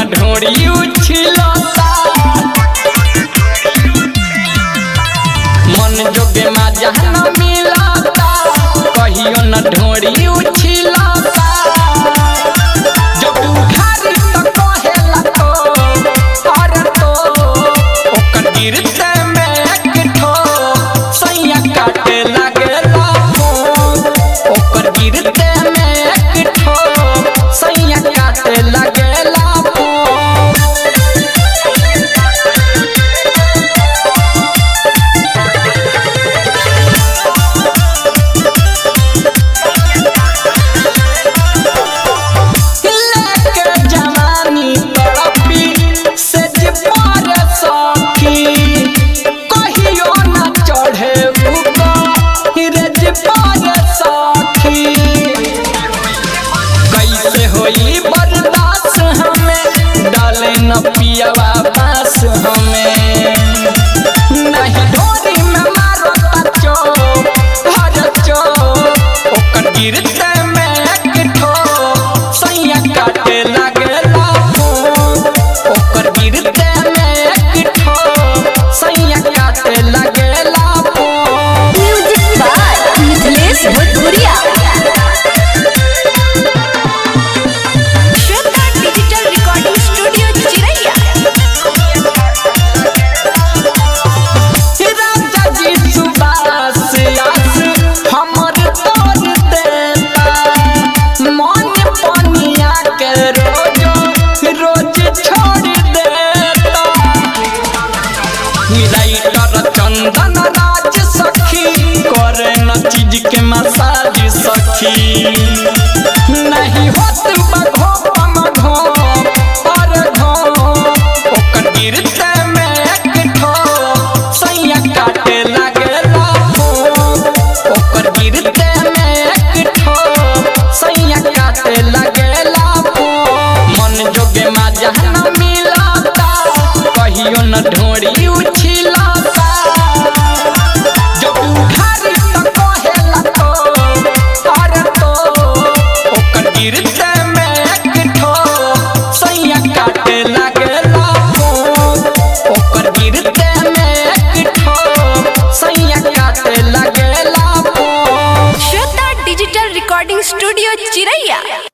ढोरी उछलता मन जोगे मजा न मिलता कहियो न ढोरी उछलता जब उघारी त कहेला तो अरे तो ओकर गिरते में एक ठो सैया काटे लागेला फोन ओकर गिरते में एक ठो सैया काटे लागेला फोन लेके जवानी तड़पी से जे पर सखी कहियो न चढ़े ऊपर जे पर सखी कैसे होई बर्दाश्त हमें डाले न पियावा बास हमें नहीं ढोरी में मारो तचो हर चो ओकर गिरते में एक ठो सैया काटे लागेला फोन ओकर गिरते में एक ठो सैया काटे लागेला फोन म्यूजिक बाय मिथिलेश भोजपुरिया श्वेता डिजिटल रिकॉर्डिंग स्टूडियो चिरैया राजा जी सुबास आस हमर तोर देता मन पनिया के रोज रोज छोड़ देता राइटर चंदन राज सखी करे न चीज के मसाज सखी नहीं होत बघो मघो और घो ओकर गिरते में एक ठो सैया काटे लागेला फोन ओकर गिरते में एक ठो सैया काटे लागेला फोन मन जोगे मजा न मिलता कहियो न ढोरी उछलता जब उघारी त कहेला तो अरे तो ओकर गिरते में एक ठो सैया काटे लागेला फोन ओकर गिरते में एक ठो सैया काटे लागेला phone Shweta digital recording studio चिरैया